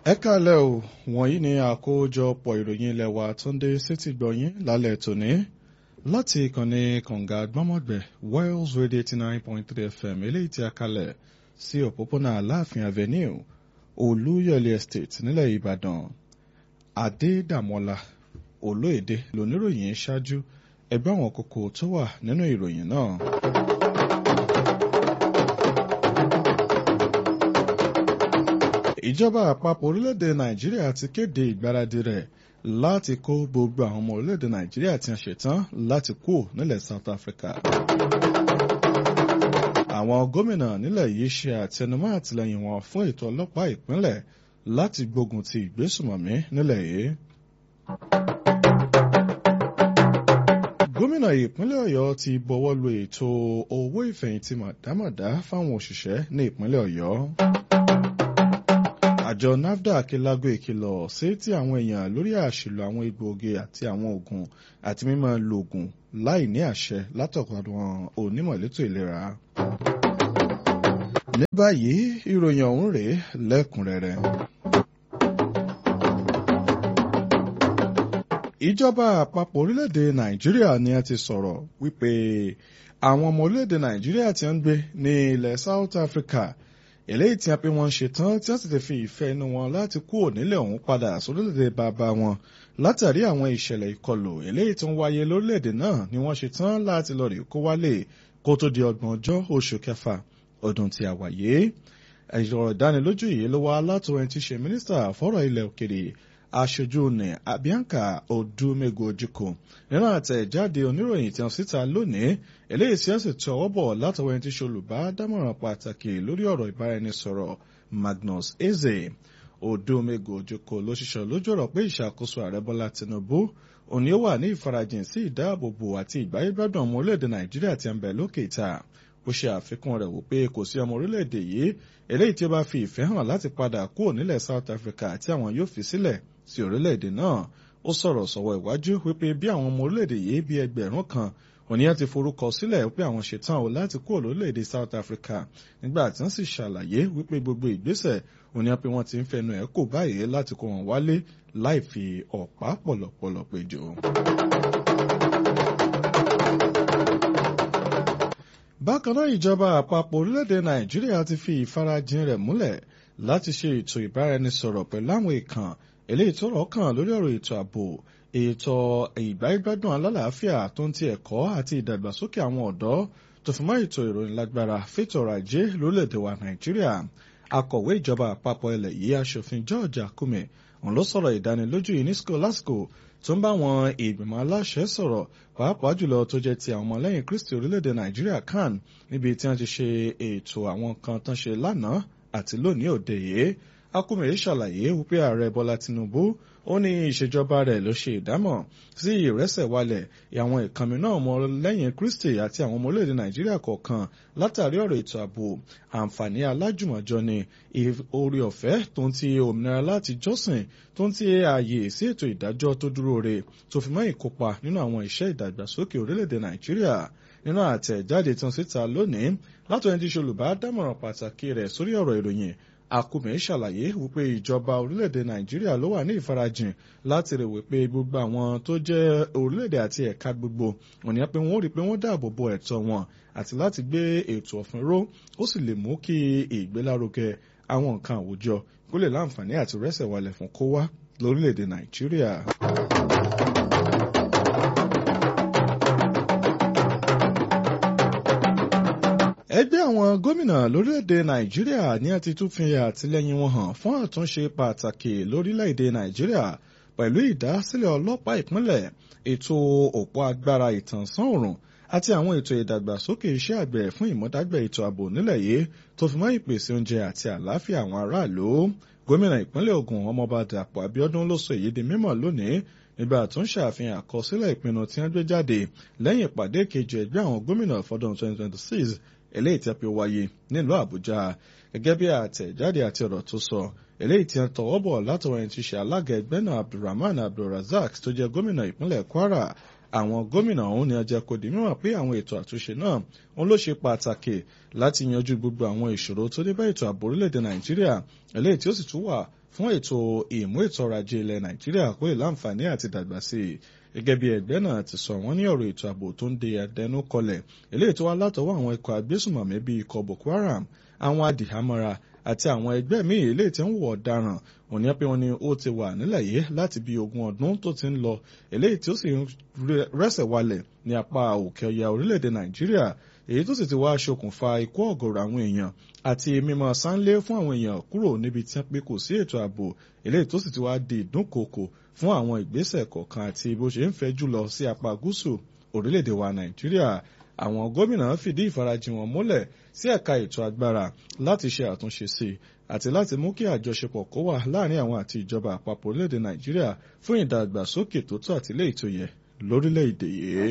ẹ kálẹ̀ o wọ̀nyí ni àkójọpọ̀ ìròyìn ilẹ̀ wa tó ń dé sétí gbọ̀nyìn lálẹ́ tòní láti ìkànnì kànga gbọ́mọ̀gbẹ̀ Wales Radio eighty nine point three FM eléyìí tí a kalẹ̀ sí òpópónà Aláàfin Avenue Olúyọ̀lé Estate nílẹ̀ Ìbàdàn Adédàmọ́lá Olóyèdè lóníròyìn ṣáájú ẹgbẹ́ àwọn kókó tó wà nínú ìròyìn náà. ìjọba àpapọ̀ orílẹ̀-èdè nàìjíríà ti kéde ìgbáradì rẹ̀ láti kó gbogbo àwọn ọmọ orílẹ̀-èdè nàìjíríà tí wọ́n ṣetán láti kú nílẹ̀ South Africa. àwọn gómìnà nílẹ̀ yìí ṣe àtẹnumọ́ àtìlẹ́yìn wọn fún ètò ọlọ́pàá ìpínlẹ̀ láti gbógun ti ìgbésùmọ̀mí nílẹ̀ yìí. gómìnà ìpínlẹ̀ ọ̀yọ́ ti bọwọ́ lu ètò owó ìfẹ̀yìntì màdámàdá fáwọn òṣìṣẹ́ ní ìpínlẹ̀ ọ̀yọ́ àjọ nafdac lago ìkìlọ̀ sí ti àwọn èèyàn lórí àṣìlò àwọn egbòogi àti àwọn oògùn àti mímọ lo oògùn láì ní àṣẹ látọ̀kọ̀ àwọn onímọ̀ elétò ìlera. ní báyìí ìròyìn ọ̀hún rèé lẹ́kùnrẹ́rẹ́. ìjọba àpapọ̀ orílẹ̀-èdè nàìjíríà ni a ti sọ̀rọ̀ wípé àwọn ọmọ orílẹ̀-èdè nàìjíríà ti ń gbé ní ilẹ̀ South Africa eléyìí tí a pé wọ́n ṣe tán tí wọ́n sì ti fi ìfẹ́ inú wọn láti kúrò nílẹ̀ ọ̀hún padà sórílẹ̀-èdè bàbá wọn látàrí àwọn ìṣẹ̀lẹ̀ ìkọlù eléyìí tó ń wáyé lórílẹ̀-èdè náà ni wọ́n ṣe tán láti lọ rí kó wálé kó tó di ọgbọ̀n ọjọ́ oṣù kẹfà ọdún tí a wà yé ọ̀rọ̀ ìdánilójú yìí ló wá látọ̀ ẹni tí ṣe mínísítà fọ́rọ̀ ilẹ̀ òkèrè aṣojú ní Abianca Odumego Ojukwu nínú àtẹ̀jáde oníròyìn tí wọ́n síta lónìí eléyìí tí wọ́n sì tọ ọwọ́ bọ̀ látọwọ́ ẹni tí ṣe olùbádámọ̀ràn pàtàkì lórí ọ̀rọ̀ ìbáraẹnisọ̀rọ̀ Magnus Eze Odumego Ojukwu ló ṣiṣẹ́ lójú ọ̀rọ̀ pé ìṣàkóso ààrẹ Bọ́lá Tinubu òní ó wà ní ìfarajìn sí ìdáàbòbò àti ìgbáyégbádùn ọmọ orílẹ̀-èdè Nàìjíríà tí ń bẹ lókè ìta ó ṣe àfikún rẹ̀ wò pé kò sí ọmọ orílẹ̀-èdè yìí eléyìí tí ó bá fi ìfẹ́ hàn láti padà kúrò nílẹ̀ South Africa tí àwọn yóò fi sílẹ̀ sí orílẹ̀-èdè náà ó sọ̀rọ̀ sọ̀wọ́ ìwájú wípé bí àwọn ọmọ orílẹ̀-èdè yìí bí ẹgbẹ̀rún kan òníyàn ti forúkọ sílẹ̀ wípé àwọn ṣetán o láti kúrò lórílẹ̀-èdè South Africa nígbà tí wọ́n sì ṣàlàyé wípé gbogbo ìgbésẹ̀ òníyàn pé wọ́n ti ń fẹnu ẹ̀ kò báyìí láti kó wọn wálé láì fi ọ̀pá pọ̀lọ̀pọ̀lọ̀ péjọ. bákan náà ìjọba àpapọ̀ orílẹ̀-èdè Nàìjíríà ti fi ìfarajìn rẹ̀ múlẹ̀ láti ṣe ètò ìbáraẹnisọ̀rọ̀ pẹ̀lú àwọn ìkàn eléyìí tó rọ̀ kàn lórí ọ̀rọ̀ ètò ààbò ètò ìgbáyégbádùn alálàáfíà tó ń ti ẹ̀kọ́ àti ìdàgbàsókè àwọn ọ̀dọ́ tó fi mọ́ ètò ìròyìn lágbára fètò ọrọ̀ ajé lórílẹ̀‐èdè wa Nàìjíríà akọ̀wé ìjọba àpapọ̀ ilẹ̀ yìí aṣòfin George Akume òun ló sọ̀rọ̀ ìdánilójú UNESCO lásìkò tó ń bá àwọn ìgbìmọ̀ aláṣẹ sọ̀rọ̀ pàápàá jùlọ tó jẹ́ ti àwọn ọmọlẹ́yìn Kristi orílẹ̀‐èdè Nàìjíríà kan níbi tí wọ́n ti ṣe ètò àwọn kan tán ṣe lánàá àti lónìí òde yìí Akume ṣàlàyé wípé ààrẹ Bọ́lá Tinubu ó ní ìṣèjọba rẹ̀ ló ṣe ìdámọ̀ sí ìrẹsẹ̀walẹ̀ àwọn ìkànnì náà ọmọ lẹ́yìn Kristi àti àwọn ọmọ orílẹ̀-èdè Nàìjíríà kọ̀ọ̀kan látàrí ọ̀rọ̀ ètò ààbò àǹfààní alájùmọ̀jọ ni orí ọ̀fẹ́ tó ń ti òmìnira láti jọ́sìn tó ń ti ààyè sí ètò ìdájọ́ tó dúró re tó fi mọ́ ìkópa nínú àwọn iṣẹ́ ìdàgbàsókè orílẹ̀-èdè Nàìjíríà nínú àtẹ̀jáde tán síta lónìí látọ̀ ẹni tí ṣe olùbádámọ̀ràn pàtàkì rẹ̀ sórí ọ̀rọ̀ ìròyìn Akume ṣàlàyé wípé ìjọba orílẹ̀-èdè Nàìjíríà ló wà ní ìfarajìn láti rè wípé gbogbo àwọn tó jẹ́ orílẹ̀-èdè àti ẹ̀ka gbogbo òní pé wọ́n rí i pé wọ́n dáàbò bo ẹ̀tọ́ wọn àti láti gbé ètò ọ̀fin ró ó sì lè mú kí ìgbélárugẹ àwọn nǹkan àwùjọ kó lè láǹfààní àti rẹ́sẹ̀ walẹ̀ fún kó wá lórílẹ̀-èdè Nàìjíríà. ẹgbẹ́ àwọn gómìnà lórílẹ̀‐èdè nàìjíríà ní a ti tún fi àtìlẹ́yìn wọn hàn fún àtúnṣe pàtàkì lórílẹ̀‐èdè nàìjíríà pẹ̀lú ìdásílẹ̀ ọlọ́pàá ìpínlẹ̀ ètò òpó agbára ìtànsán òòrùn àti àwọn ètò ìdàgbàsókè iṣẹ́ àgbẹ̀ fún ìmúdágbẹ̀ ètò ààbò nílẹ̀ yìí tó fi mọ́ ìpèsè oúnjẹ àti àlàáfíà àwọn aráàlú gómìnà ìpínlẹ̀ Ògùn ọmọọba Dàpọ̀ Abíọ́dún ló sọ èyí di mímọ̀ lónìí nígbà tó ń ṣàfihàn àkọsílẹ̀ ìpinnu tí wọ́n gbé jáde lẹ́yìn ìpàdé kejì ẹgbẹ́ àwọn gómìnà fọdún 2026 eléyìí tí a fi wáyé nílùú Àbújá gẹ́gẹ́ bí àtẹ̀jáde àti ọ̀rọ̀ tó sọ eléyìí tí wọ́n tọwọ́ bọ̀ látọwọ́ ẹni tí ṣe alága ẹgbẹ́ náà Abdulrahman Abdulrazak tó jẹ́ gómìnà ìpínlẹ̀ Kwara àwọn gómìnà ọ̀hún ni ọjà kò di mímọ̀ pé àwọn ètò àtúnṣe náà òun ló ṣe pàtàkì láti yanjú gbogbo àwọn ìṣòro tó dé bá ètò ààbò orílẹ̀-èdè nàìjíríà eléyìí tí ó sì tún wà fún ètò ìmú ètò ọrọ̀ ajé ilẹ̀ nàìjíríà kó ìláǹfààní àti dàgbà sí i gẹ́gẹ́ bí ẹgbẹ́ náà ti sọ wọ́n ní ọ̀rọ̀ ètò ààbò tó ń de àdẹnu kọlẹ̀ eléyìí tó wá látọwọ́ àwọn ikọ̀ agbésùmọ̀mí bíi ikọ̀ boko haram àwọn adìhámọ́ra àti àwọn ẹgbẹ́ míì eléyìí tí ń wọ̀ ọ̀daràn òní pé wọ́n ní ó ti wà nílẹ̀ yìí láti bí ogún ọdún tó ti ń lọ eléyìí tí ó sì rẹ́sẹ̀ walẹ̀ ní apá òkè ọya orílẹ̀-èdè nàìjíríà èyí tó sì ti wá ṣokùnfà ikú ọ̀gọ̀rọ̀ àwọn èèyàn àti mímọ sánlé fún àwọn èèyàn kúrò níbi tí wọ́n pé kò sí ètò ààbò eléyìí tó sì ti wá di ìdúnkokò fún àwọn ìgbésẹ̀ kọ̀ọ̀kan àti bó ṣe ń fẹ́ jùlọ sí apá gúúsù orílẹ̀-èdè wa nàìjíríà àwọn gómìnà fìdí ìfarajìn wọn múlẹ̀ sí ẹ̀ka ètò agbára láti ṣe àtúnṣe sí i àti láti mú kí àjọṣepọ̀ kó wà láàrin àwọn àti ìjọba àpapọ̀ orílẹ̀-èdè nàìjíríà fún ìdàgbàsókè tó tó àti léyìí tó yẹ lórílẹ̀-èdè yìí.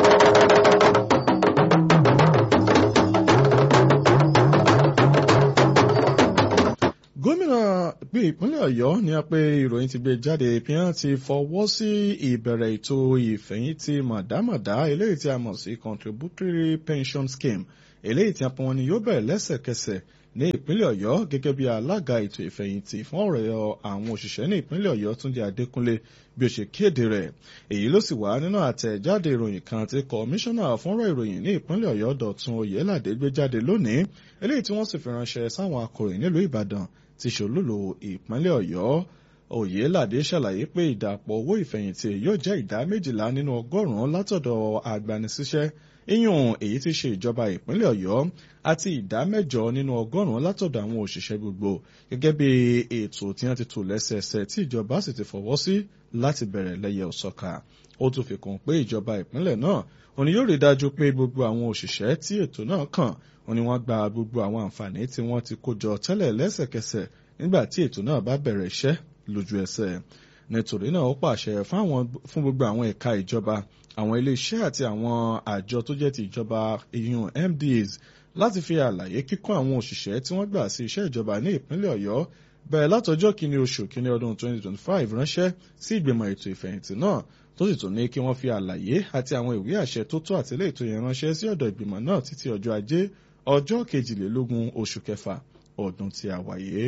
gómìnà gbé ìpínlẹ̀ ọ̀yọ́ ní a pé ìròyìn ti gbé jáde ìpínyàn ti fọwọ́ sí ìbẹ̀rẹ̀ ètò ìfẹ̀yìntì mọ̀dámọ̀dá eléyìí tí a mọ̀ sí contributory pension scheme eléyìí tí a pọn ni yóò bẹ̀rẹ̀ lẹ́sẹ̀kẹsẹ̀ ní ìpínlẹ̀ ọ̀yọ́ gẹ́gẹ́ bí alága ètò ìfẹ̀yìntì fún ọ̀rọ̀ àwọn òṣìṣẹ́ ní ìpínlẹ̀ ọ̀yọ́ túnjí adékúnlé bí ó ṣe kéde rẹ̀ èyí ló sì wá nínú àtẹ̀jáde ìròyìn kan tí kọmíṣánná fúnrọ̀ ìròyìn ní ìpínlẹ̀ ọ̀yọ́ dọ̀tun oyèládé gbé jáde lónìí eléyìí tí wọ́n sì fi ránṣẹ́ sáwọn akọ̀ròyìn nílùú ìbàdàn ti ṣòlúlò ìpínlẹ̀ ọ̀yọ́ oyèládé ṣàlàyé pé ìdàpọ̀ owó ìfẹ̀yìntì yóò jẹ́ ìdá méjìlá nínú ọgọ́rùn-ún látọ̀dọ̀ agbanisíṣẹ́ iyùn èyí tí ṣe ìjọba ìpínlẹ̀ ọ̀yọ́ àti ìdá mẹ́jọ nínú ọgọ́rùn-ún látọ̀dọ̀ àwọn òṣìṣẹ́ gbogbo gẹ́gẹ́ bí ètò tí wọ́n ti tò lẹ́sẹẹsẹ tí ìjọba sì ti fọwọ́ sí láti bẹ̀rẹ̀ lẹ́yẹ òsọ̀ka ó tún fi kún pé ìjọba ìpínlẹ̀ náà òní yóò rí dájú pé gbogbo àwọn òṣìṣẹ́ tí ètò náà kàn òní wọ́n gba gbogbo àwọn àǹfààní tí wọ́n ti kó jọ tẹ́lẹ̀ lẹ́sẹ̀kẹsẹ̀ nígbà tí ètò náà bá bẹ̀rẹ̀ iṣẹ́ lójú ẹsẹ̀ nítorí náà ó pàṣẹ fún gbogbo àwọn ẹ̀ka ìjọba àwọn iléeṣẹ́ àti àwọn àjọ tó jẹ́ ti ìjọba ìyún MDAs láti fi àlàyé kíkún àwọn òṣìṣẹ́ tí wọ́n gbà sí iṣẹ́ ìjọba ní ìpínlẹ̀ ọ̀yọ́ bẹ̀rẹ̀ látọjọ́ kìíní oṣù kìíní ọdún 2025 ránṣẹ́ sí ìgbìmọ̀ ètò ìfẹ̀yìntì náà tó sì tún ní kí wọ́n fi àlàyé àti àwọn ìwé àṣẹ tó tó àtìlẹ́ ètò yẹn ránṣẹ́ sí ọ̀dọ̀ ìgbìmọ̀ náà títí ọjọ́ ajé ọjọ́ kejìlélógún oṣù kẹfà ọdún tí a wáyé.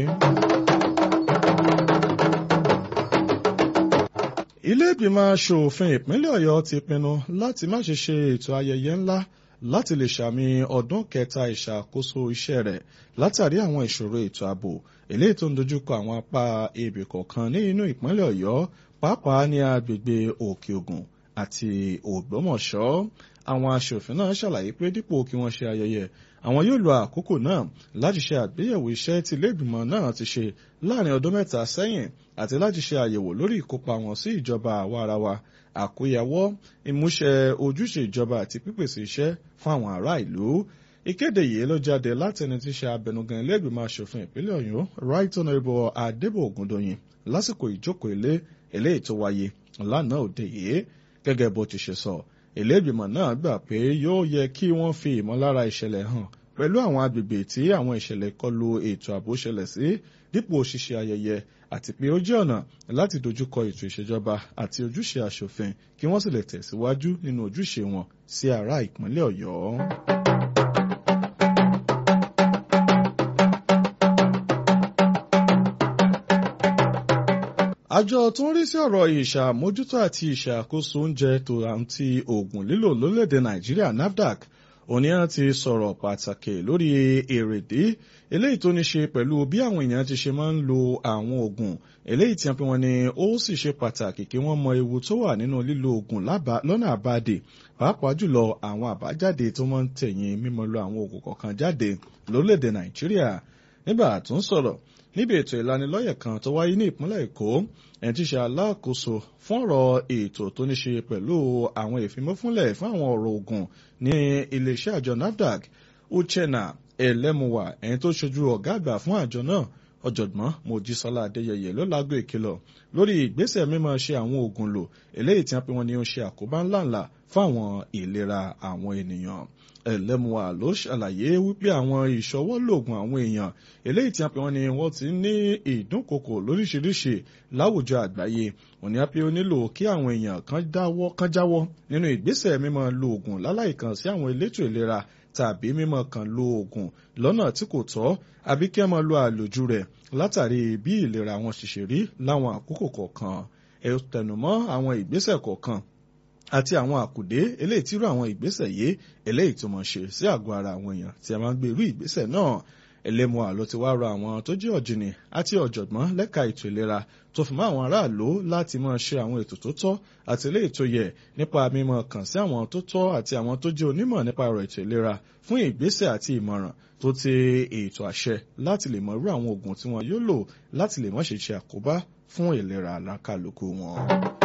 ilé ìgbìmọ̀ aṣòfin ìpínlẹ̀ ọ̀yọ́ ti pinnu láti má ṣe ṣe ètò ayẹyẹ ńlá láti lè ṣàmì ọdún kẹta ìṣàkóso iṣẹ́ rẹ̀ látàrí àwọn ìṣòro ètò ààbò eléyìí tó ń dojúkọ àwọn apá ebè kọ̀ọ̀kan ní inú ìpínlẹ̀ ọ̀yọ́ pàápàá ní agbègbè òkè ògùn àti ògbómọ̀ṣọ́ àwọn aṣòfin náà ṣàlàyé pé dípò kí wọ́n ṣe ayẹyẹ àwọn yóò lo àkókò náà láti ṣe àgbéyẹ̀wò iṣẹ́ tí ilé ìgbìmọ̀ náà ti ṣe láàrin ọdún mẹ́ta sẹ́yìn àti láti ṣe àyẹ̀wò lórí ìkópa wọn sí ìjọba àwarawa àkóyawọ́ ìmúṣẹ ojúṣe ìjọba àti pípèsè iṣẹ́ fún àwọn ará ìlú ìkéde yìí ló jáde láti ẹni tí ṣe abẹnugan ilé ìgbìmọ̀ aṣòfin ìpínlẹ̀ ọ̀yọ́ right honourable adébò ògùndòyìn lásìkò ìjókòó ilé eléyìí tó wáyé lánàá òde yìí gẹ́gẹ́ bó ti ṣe sọ ilé ìgbìmọ̀ náà gbà pé yóò yẹ kí wọ́n fi ìmọ̀lára ìṣẹ̀lẹ̀ hàn pẹ̀lú àwọn agbègbè tí àwọn ìṣẹ̀lẹ̀ kọlù ètò ààbò ṣẹlẹ̀ sí dípò ṣíṣe ayẹyẹ àti pé ó jẹ́ ọ̀nà láti dojúkọ ètò ìṣèjọba àti ojúṣe aṣòfin kí wọ́n sì lè tẹ̀síwájú nínú ojúṣe wọn sí ará ìpínlẹ̀ ọ̀yọ́. àjọ tó ń rí sí ọ̀rọ̀ ìṣàmójútó àti ìṣàkóso oúnjẹ tó àǹtí oògùn lílò lórílẹ̀‐èdè nàìjíríà nafdac òníyàn ti sọ̀rọ̀ pàtàkì lórí èrèdí eléyìí tó ní ṣe pẹ̀lú bí àwọn èèyàn ti ṣe máa ń lo àwọn oògùn eléyìí tí wọ́n ní ó sì ṣe pàtàkì kí wọ́n mọ ewu tó wà nínú lílo oògùn lọ́nà àbádè pàápàá jùlọ àwọn àbájáde tó máa ń tẹ̀yìn mímọ lo àwọn oògùn kọ̀ọ̀kan jáde lórílẹ̀‐èdè nàìjíríà nígbà tó ń sọ̀rọ̀ níbi ètò ìlanilọ́yẹ̀ kan tó wáyé ní ìpínlẹ̀ èkó ẹni tí ṣe alákòóso fún ọ̀rọ̀ ètò tó ní ṣe pẹ̀lú àwọn ìfimọ́fúnlẹ̀ fún àwọn ọ̀rọ̀ ogun ní iléeṣẹ́ àjọ nafdac uchenna elemuwa ẹni tó ṣojú ọ̀gá àgbà fún àjọ náà ọ̀jọ̀gbọ́n mojísọ́lá adéyẹyẹ ló lágbo ìkìlọ̀ lórí ìgbésẹ̀ mímọ́ ṣe àwọn oògùn lò eléyìí tí wọ́n pe wọn ní ó ṣe àkóbá ńláńlá fún àwọn ìlera àwọn ènìyàn ẹlẹ́mùwà ló ṣàlàyé wípé àwọn ìṣọwọ́lògùn àwọn èèyàn eléyìí tí a pè wọ́n ní wọ́n ti ní ìdúnkokò lóríṣiríṣi láwùjọ àgbáyé òní á pé ó nílò kí àwọn èèyàn kan dáwọ́ kan jáwọ́ nínú ìgbésẹ̀ mímọ́ lo oògùn láláìkan sí àwọn elétò ìlera tàbí mímọ́ kan lo oògùn lọ́nà tí kò tọ́ àbí kí ẹ máa lo àlòjù rẹ̀ látàrí bí ìlera wọn ṣiṣẹ́ rí láwọn àkókò kọ̀ọ̀kan ẹ tẹnumọ́ àwọn ìgbésẹ̀ kọ̀ọ̀kan àti àwọn àkùdé eléyìí tí irú àwọn ìgbésẹ̀ yìí eléyìí tó mọ̀ ṣe sí àgọ́ ara àwọn èèyàn tí a máa ń gbé irú ìgbésẹ̀ náà ẹlẹ́mùá ló ti wá rọ àwọn tó jẹ́ ọ̀jìnì àti ọ̀jọ̀gbọ́n lẹ́ka ètò ìlera tó fi mọ́ àwọn aráàlú láti máa ṣe àwọn ètò tó tọ́ àti eléyìí tó yẹ nípa mímọ̀ kàn sí àwọn tó tọ́ àti àwọn tó jẹ́ onímọ̀ nípa ọ̀rọ̀ ètò ìlera fún ìgbésẹ̀ àti ìmọ̀ràn tó ti ètò àṣẹ láti lè mọ irú àwọn oògùn tí wọn yóò lò láti lè má ṣe ṣe àkóbá fún ìlera alákàlùkù wọn.